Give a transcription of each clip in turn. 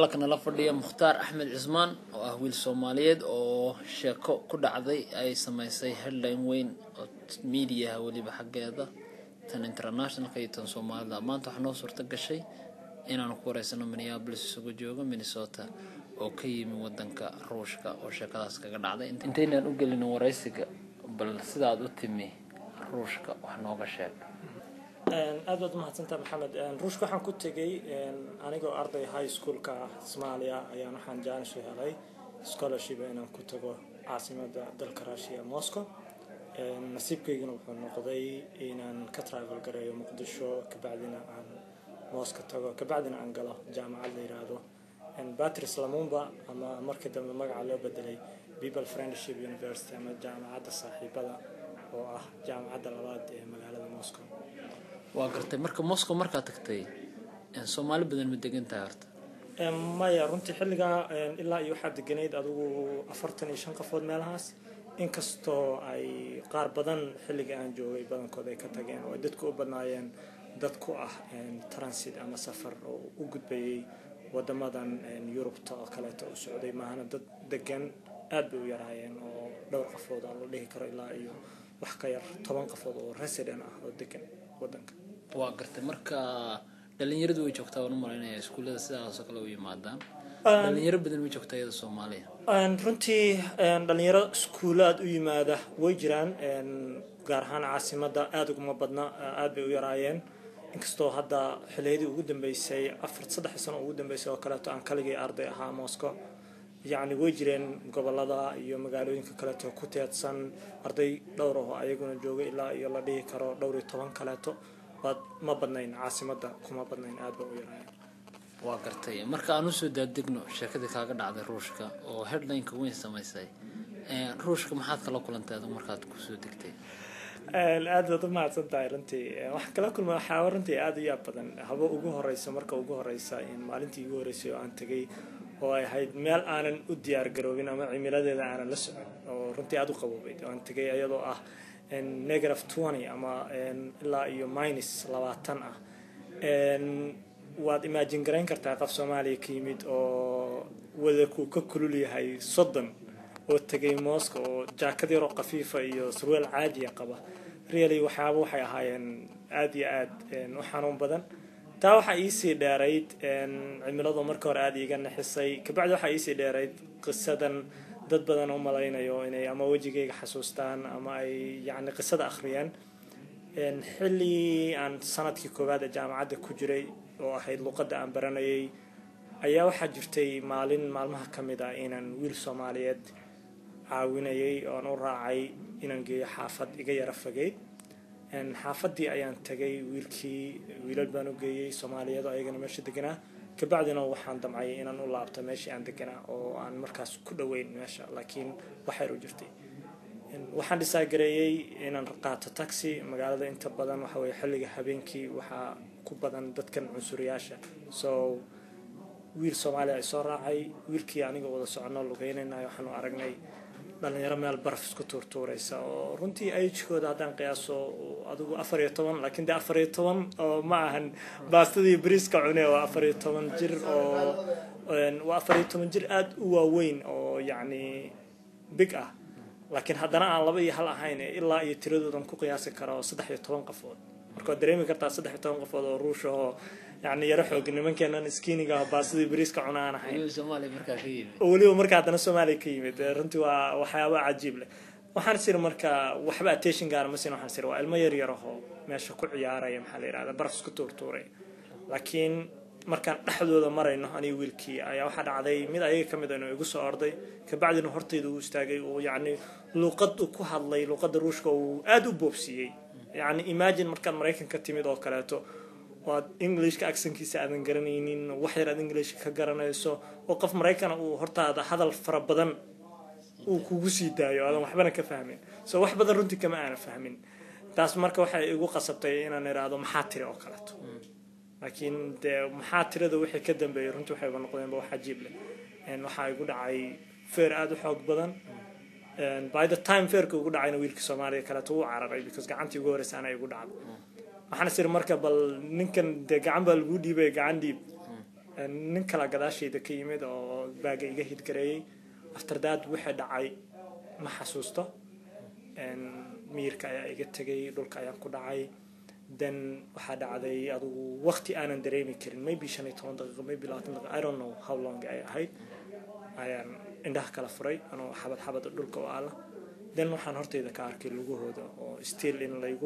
halka nala fadhiya mukhtaar axmed cismaan oo ah wiil soomaaliyeed oo sheeko ku dhacday ay sameysay headline weyn oo mediaha weliba xaggeeda tan internationalka iyo tan soomaalida maanta waxaa noo suurta gashay inaanu ku wareysano minneabolis isugu joogo minnesota oo ka yimi wadanka ruushka oo sheekadaas kaga dhacday intaynaan u gelin wareysiga bal sidaad u timi ruushka wax nooga sheeg aad baad umahadsantaa maxamed ruushka waxaan ku tegay anigoo arday high schoolka ah soomaaliya ayaan waxaan jaanis u helay scholarship inaan ku tago caasimada dalka russia moscow nasiibkaygana wuxuu noqday inaan ka travel gareeyo muqdisho kabacdina aan moscow tago kabacdina aan galo jaamacad la yiraahdo batris lamumba ama markii dambe magaca loo bedelay people friendship university ama jaamacadda saaxiibada oo ah jaamacadda labaad ee magaalada moscow waa gartay marka moscow markaad tagtay soomaali badan ma degan tahay horta maya runtii xilligaa ilaa iyo waxaa deganayd adigu afartan iyo shan qofood meelahaas inkastoo ay qaar badan xilliga aan joogay badankood ay ka tageen oo ay dadku u badnaayeen dad ku ah transit ama safar oo u gudbayay wadamadan yurubta oo kaleeto u socday maahana dad degan aad bay u yaraayeen oo dhowr qofood aan la dhihi karo ilaa iyo wax ka yar toban qofood oo resident ah oo degan wadanka waa gartay marka dhalinyaradu way joogtaa waan u malaynaya iskuullada sidaasoo kale u yimaadaan dhalinyaro badan way joogtaa iyada soomaaliya runtii dhalinyaro iskuulaad u yimaada way jiraan gaar ahaan caasimada aada uguma badna aada bay u yaraayeen inkastoo hadda xiliyadii ugu dambeysay afar saddex sano ugu dambeysay oo kaleeto aan kaligii arday ahaa moscow yacni way jireen gobolada iyo magaalooyinka kaleeto ku teedsan arday dhowr aho ayaguna jooga ilaa iyo la dhihi karo dhowr iyo toban kaleeto waad ma badnayn caasimada kuma badnayn aada ba u yaraaya waa gartay marka aan usoo daadegno sheekadii kaaga dhacday ruushka oo headlineka weyn samaysay ruushka maxaad kala kulantay adigu markaad kusoo degtay aada baad u mahadsan tahay runtii waxaan kala kulma waxaaba runtii aada u yaab badan haba ugu horeysa marka ugu horeysa maalintii ugu horeysay oo aan tegay oo ay ahayd meel aanan u diyaar garoobin ama cimiladeeda aanan la socon oo runtii aada u qaboobeyd oo aan tegay iyadoo ah negative twenty ama ilaa iyo minus labaatan ah waad imaajin garayn kartaa qof soomaaliya ka yimid oo wadarkuu ka kulul yahay soddon oo tegay mooska oo jaakad yaroo khafiifa iyo surweel caadiya qaba really waxyaaba waxay ahaayeen aada iyo aada u xanuun badan taa waxaa iisii dheerayd cimiladu marka hore aada iiga naxisay kabacdi waxaa iisii dheerayd qisadan dad badan u malaynayo inay ama wejigayga xasuustaan ama ay yacni qisada akhriyeen xilli aan sanadkii koowaad ee jaamacadda ku jiray oo ahayd luqadda aan baranayay ayaa waxaa jirtay maalin maalmaha ka mid ah inaan wiil soomaaliyeed caawinayay oan u raacay inaan geeyo xaafad iga yara fogeyd xaafadii ayaan tagay wiilkii wiilal baan u geeyey soomaaliyeed oo ayagana meesha deganaa kabacdina waxaan damcay inaan u laabto meeshii aan deganaa oo aan markaas ku dhoweyn meesha laakiin waxyar u jirtay waxaan dhisaagareeyey inaan qaato taxi magaalada inta badan waxa weye xilliga habeenkii waxaa ku badan dadkan cunsuriyaasha so wiil soomaaliya ay soo raacay wiilkii aniga wada socono lugeynaynayo waxaanu aragnay dhalinyaro meel baraf isku tuurtuuraysa oo runtii agekooda haddaan qiyaaso adigu afar iyo toban laakiin dee afar iyo toban oo ma ahan baastadii bariiska cune waa afar iyo toban jir oo waa afar iyo toban jir aada u waaweyn oo yacni big ah laakiin haddana aan laba iyo hal ahayn ilaa iyo tiradoodan ku qiyaasi karo saddex iyo toban qofood marka waad dareemi kartaa saddex iyo toban qofood oo ruush ahoo yacni yaro xoog nimankeenan skiiniga baasidii bariiska cuna aan ahayn oo weliba marka haddana soomaaliya ka yimid runtii waa waxyaaba cajiib leh waxaan siri marka waxba attention gaara ma siin waxaan siri waa ilmo yar yar ahoo meesha ku ciyaaraya maxaa la yirahda baraf isku tuurtuuray laakiin markaan dhexdooda marayno aniga wiilkii ayaa waxaa dhacday mid ayaga ka mid a inuu igu soo orday kabacdina hortayda uu istaagay uu yacni luuqad uu ku hadlay luuqadda ruushka uu aada u boobsiiyey yacni imagine markaad maraykanka timid oo kaleeto oad englishka acsankiisa aadan garanaynin wax yar aad englishka ka garanayso oo qof maraykana uu hortaada hadal fara badan uu kugu sii daayo aadan waxbana ka fahmin so wax badan runtii kama aana fahmin taas marka waxay igu qasabtay inaan idhaahdo maxaa tiri oo kaleeto laakiin dee maxaa tirada wixii ka dambeeyay runtii waxayba noqdeenba wax cajiib leh waxaa igu dhacay feer aada u xoog badan by the time feerka ugu dhacayna wiilka soomaaliya kaleeto wuu cararay because gacantii ugu horeysa ana igu dhacdo waxaan isiri marka bal ninkan dee gacan baa lagu dhiibay gacan dhiib nin kala gadaashayda ka yimid oo baaga iga hidgareeyey afterdaad wixii dhacay ma xasuusto miyirka ayaa iga tegay dhulka ayaan ku dhacay then waxaa dhacday adugu waqti aanan dareemi karin maybe shan iyo toban daqiiqo maybe labaatan daqiiqo i don't know how long ay ahayd ayaan indhaha kala furay anoo xabad xabad dhulka u aala then waxaan horteyda ka arkay lugahooda oo still in laygu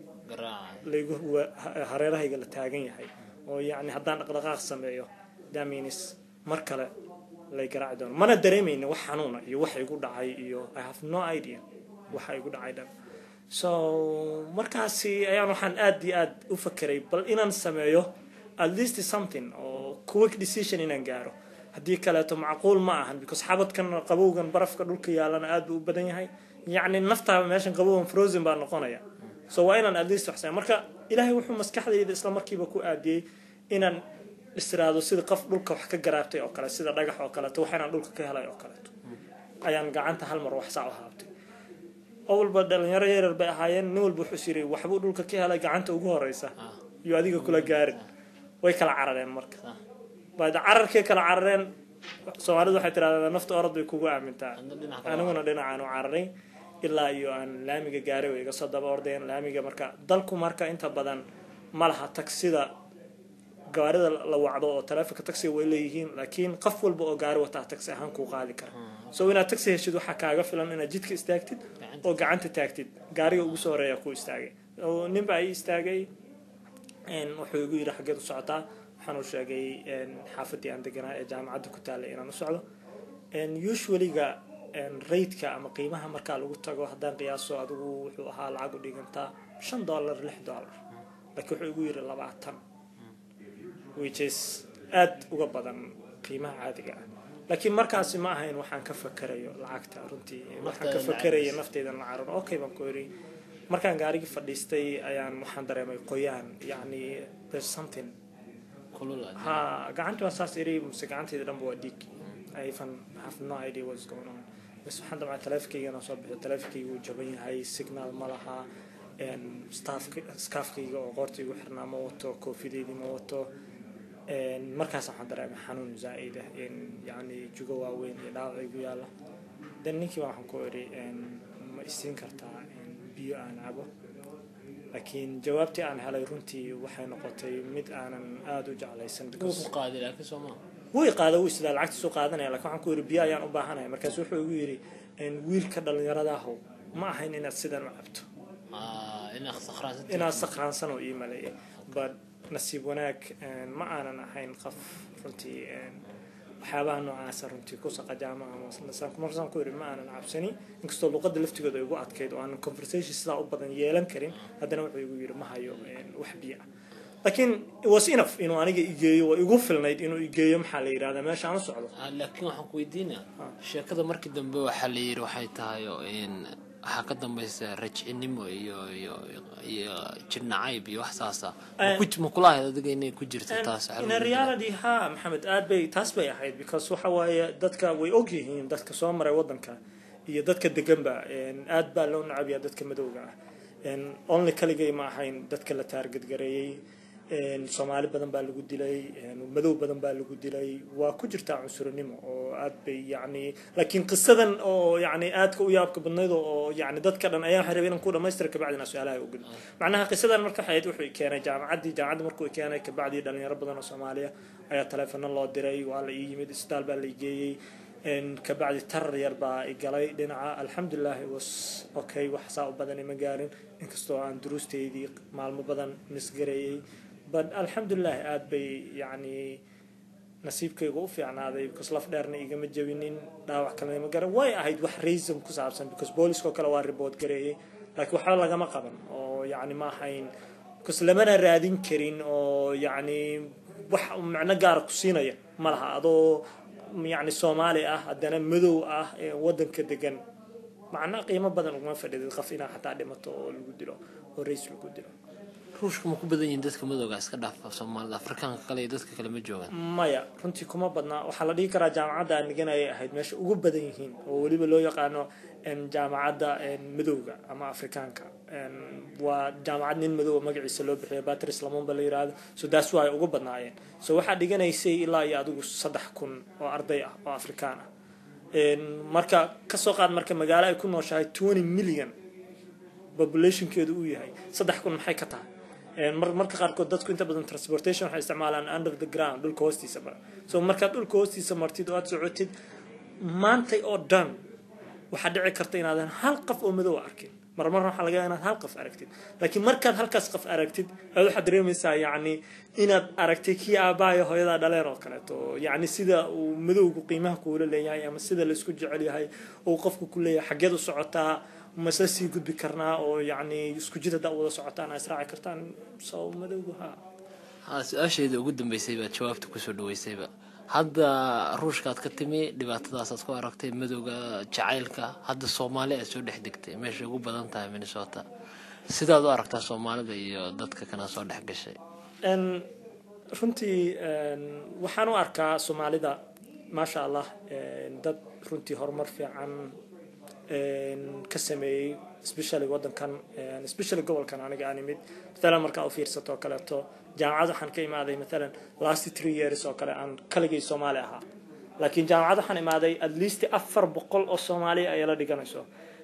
laygu hareerahayga la taagan yahay oo yacni haddaan dhaqdhaqaaq sameeyo that means mar kale lay garaaci doono mana dareemayna wax xanuuna iyo wax igu dhacay iyo i have no idea waxa igu dhacay dhan so markaasi ayaan waxaan aad iyo aad u fakeray bal inaan sameeyo at least something oo quick decision inaan gaaro haddii kaleeto macquul ma ahan because xabadkan qabowgan barafka dhulka yaalana aad buu u badan yahay yacni naftaaba meeshan qabowgan frozen baa noqonaya so waa inaan at least wax sameeyo marka ilaahay wuxuu maskaxdayda isla markiiba ku aadiyey inaan istiraado sida qof dhulka wax ka garaabtay oo kale sida dhagax oo kaleeto wax inaan dhulka ka helay oo kaleeto ayaan gacanta hal mar wax saa u haabtay oo walba dhalinyaro yaryar bay ahaayeen nin walba wuxuu yiri waxbuu dhulka ka helay gacanta ugu horeysa iyo adiga kula gaarin way kala carareen marka baad cararkay kala carareen soomaalidu waxay tiraahdaa nafta orod bay kugu aamintaa aniguna dhinacaan u cararay ilaa iyo aan laamiga gaaray way iga soo daba ordeen laamiga marka dalku marka inta badan ma laha tagsida gaarida la wacdo oo taleefonka taxiga way leeyihiin laakiin qof walba oo gaari wataa taxi ahaan kuu qaadi kara so inaad taxi heshid waxaa kaaga filan inaad jidka istaagtid oo gacanta taagtid gaariga ugu soo horeeya ku istaagay nin baa ii istaagay wuxuu igu yidhi xaggeed u socotaa waxaan u sheegay xaafadii aan deganaa ee jaamacadda ku taallay inaan u socdo usuallyga raidka ama qiimaha markaa lagu tago haddaan qiyaaso adigu wuxuu ahaa lacag u dhigantaa shan dollar lix dollar laakiin wuxuu igu yidhi labaatan which is aada uga badan qiimaha caadiga ah laakiin markaasi ma ahayn waxaan ka fakarayo lacagta runtii waxaan ka fakaraya nafteydan la carar okay baan ku yidhi markaan gaarigii fadhiistay ayaan waxaan dareemay qoyaan yacni there's something ha gacantii waa saas iri mase gacanteyda dhanba waa dhiig I even have no idea what's going on bas waxaan damcaa taleefonkayga soo bixiyo taleefonkayga wuu jaban yahay signal ma laha skaafkayga oo qoortaygu xirnaa ma wato koofideydii ma wato markaas waxaan dareemay xanuun zaa'id ah in yacni jugo waaweyn iyo dhaawac igu yaalla dan ninkii waxaan ku idhi ma isiin kartaa biyo aan cabo laakiin jawaabtii aan helay runtii waxay noqotay mid aanan aada u jeclaysan wuu qaada wuu isdaa lacagtiisu qaadanaya lakin waxaan ku yidhi biyo ayaan u baahanaya markaas wuxuu igu yidhi wiilka dhallinyaradaahw ma ahayn inaad sidan u cabto inaad sakhraansan oo ii maleeyay but nasiib wanaag ma aanan ahayn qof runtii waxyaabaha noocaasa runtii ku saqajaama markaasaan ku yidhi ma aanan cabsani inkastoo luqadda laftigooda igu adkayd oo aanan conversation sidaa u badan yeelan karin haddana wuxuu igu yidhi ma hayo wax biyo ah laakiin was enough inuu aniga igeeyo waa igu filnayd inuu igeeyo maxaa la yidhahdaa meesha aan u socdo laakiin waxaan ku weydiinaa sheekada markii dambe waxaa la yidhi waxay tahay waxaa ka dambaysa rajcinimo iyo iyo iyo jirnacayb iyo wax saasa ma kula ahayd adiga inay ku jirto taas in reality ha maxamed aad bay taas bay ahayd because waxa waaye dadka way og yihiin dadka soo maray wadanka iyo dadka deganba aad baa loo nacabiyaa dadka madowga ah only kaligay ma ahayn dadka la taargadgareeyey soomaali badan baa lagu dilay madow badan baa lagu dilay waa ku jirtaa cunsurinimo oo aad bay yani laakiin qisadan oo yani aadka u yaabka badnayd oo yani dadka dhan ayaa waxay rabay inaan ku dhamaystira kabacdina su-aalaha ugudo macnaha qisadan marka waxay wuxuu keenay jaamacaddii jaamacadda markuu keenay kabacdii dhalinyaro badan oo soomaaliya ayaa taleefano loo diray waa la ii yimid isbitaal baa la igeeyey kabacdi tarar yar baa igalay dhinaca alxamdulilahi was okay wax saa u badan ima gaarin inkastoo aan duruusteydii maalmo badan misgareeyey but alxamdulilahi aada bay yacni nasiibkayga u fiicnaaday because laf dheerna igama jebinin dhaawac kalena ima garan way ahayd wax reason ku saabsan because booliskoo kale waa report gareeyey laakiin waxba lagama qaban oo yacni ma ahayn because lamana raadin karin oo yacni wax macno gaara ku siinaya ma laha adoo yacni soomaali ah haddana madow ah ee wadanka degan macna qiimo badan uguma fadhidid qof inaa xataa dhimato oo lagu dilo oo rays lagu dilo ruushka ma ku badan yihiin dadka madowga iska dhaafa soomaalida afrikaanka kale iyo dadka kale ma joogaan maya runtii kuma badnaa waxaa la dhihi karaa jaamacadda aan dhiganayay ahayd meesha ugu badan yihiin oo weliba loo yaqaano jaamacadda madowga ama afrikaanka waa jaamacad nin madowga magaciisa loo bixiyo batris lamumba la yiraahdo so daas waa ay ugu badnaayeen so waxaa dhiganaysay ilaa iyo adigu saddex kun oo arday ah oo afrikaan ah marka kasoo qaad marka magaalo ay ku nooshahay twenty million populationkeedu uu yahay saddex kun maxay ka tahay marka qaarkood dadku inta badan transportation waxay isticmaalaan under the ground dhulka hoostiisa mara so markaad dhulka hoostiisa martid oo aad socotid maantay oo dhan waxaa dhici karta inaadan hal qof oo madow arkin marmarna waxaa laga inaad hal qof aragtid laakiin markaad halkaas qof aragtid aad waxaad dareemaysaa yacni inaad aragtay kii aabbahayo hooyadaa dhaleen oo kaleeto yacni sida uu madowgu qiimaha kuula leeyahay ama sida laisku jecel yahay uu qofku ku leeyahay xaggeed u socotaa masla sii gudbi karnaa oo yacni isku jid haddaa wada socotaan israaci kartaan soo madowgu ha ha su-aasheeda ugu dambeysay baad jawaabta kusoo dhaweysayba hadda ruushkaad ka timi dhibaatadaasaad ku aragtay madowga jacaylka hadda soomaali aad soo dhex degtay meeshay ugu badan tahay minnesota sidaad u aragtaa soomaalida iyo dadka kana soo dhex gashay runtii waxaan u arkaa soomaalida maasha allah dad runtii horumar fiican ka sameeyey especially wadankan especially gobolkan aniga aan imid matalan markaa u fiirsato oo kaleeto jaamacad waxaan ka imaaday matalan last three years oo kale aan kaligay soomaali ahaa laakiin jaamacad waxaan imaaday at least afar boqol oo soomaaliya ayay la dhiganayso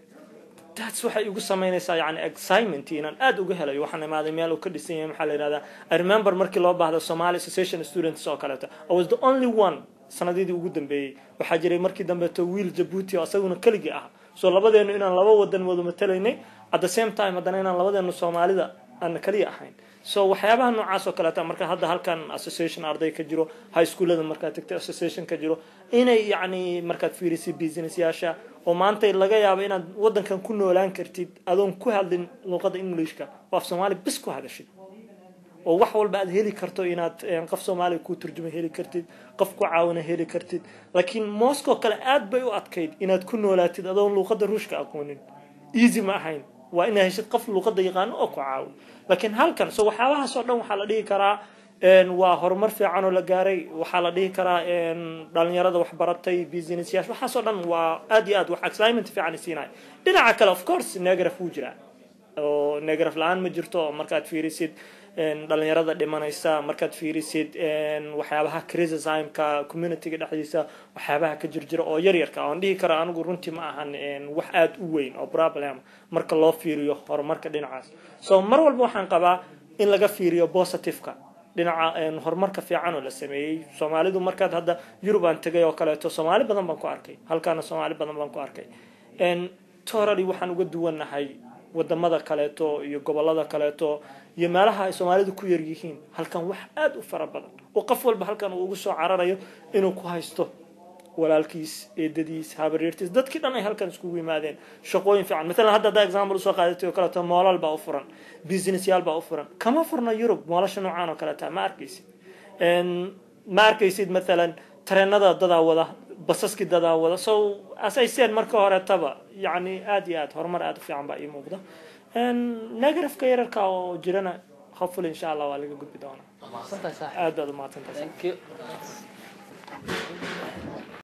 taas waxay igu samaynaysaa yani excitement inaan aad uga helayo waxaan imaaday meel uu ka dhisan yahay maxaa la yihahdaa i remember markii loo baahdo somali association students oo kaleeto i was the only one sanadidii ugu dambeeyey waxaa jiray markii dambeeto wiil jabuuti oo isaguna keligii ah so labadeenu inaan laba wadan wada matalaynay at the same time haddana inaan labadeenu soomaalida aan kaliya ahayn so waxyaabaha noocaas oo kaleeta marka hadda halkan association arday ka jiro high schoolada markaad tagtay association ka jiro inay yacni markaad fiirisay business yaasha oo maanta laga yaabo inaad wadankan ku noolaan kartid adoon ku hadlin luuqada englishka oo af soomaali bis ku hadashid oo wax walba aad heli karto inaad qof soomaaliya ku turjuma heli kartid qof ku caawina heli kartid laakiin moscow kale aad bay u adkayd inaad ku noolaatid adoon luuqada ruushka aqoonin easy ma ahayn waa inaad heshid qof luuqada yaqaano oo ku caawo laakiin halkan so waxyaabahaas oo dhan waxaa la dhihi karaa waa horumar fiican oo la gaaray waxaa la dhihi karaa dhalinyarada waxbaratay business yash waxaasoo dhan waa aad iyo aad wax excitement fiican siinaya dhinaca kale of course negraf wuu jiraa oo negraf la-aan ma jirto markaad fiirisid dhalinyarada dhimanaysa markaad fiirisid waxyaabaha criticismka communityga dhexdiisa waxyaabaha ka jirjira oo yaryarka oon dhihi kara anigu runtii ma ahan wax aada u weyn oo problem marka loo fiiriyo horumarka dhinacaas so mar walba waxaan qabaa in laga fiiriyo positiveka dhinaca horumarka fiican oo la sameeyey soomaalidu markaad hadda yurub aan tegay oo kaleeto soomaali badan baan ku arkay halkaana soomaali badan baan ku arkay torally waxaan uga duwannahay wadamada kaleeto iyo gobolada kaleeto iyo meelaha ay soomaalidu ku yar yihiin halkan wax aada u fara badan oo qof walba halkan uu ugu soo cararayo inuu ku haysto walaalkiis eedadiis habaryartiis dadkii dhan ay halkan iskugu yimaadeen shaqooyin fiican maalan hadda haddaa example usoo qaadatay oo kaleeto moolal baa u furan business yaal baa u furan kama furna yurub moolasha noocaan oo kaleeta ma arkaysid ma arkaysid maalan tareenada dadaa wada basaskii dadaa wada so as I said marka horetaba yani aad iyo aad horumar aad u fiican baa ii muuqda negrafka yararka oo jirana hopefully insha allah waa laga gudbi doonaa aad baad umahadsantahay Thank you.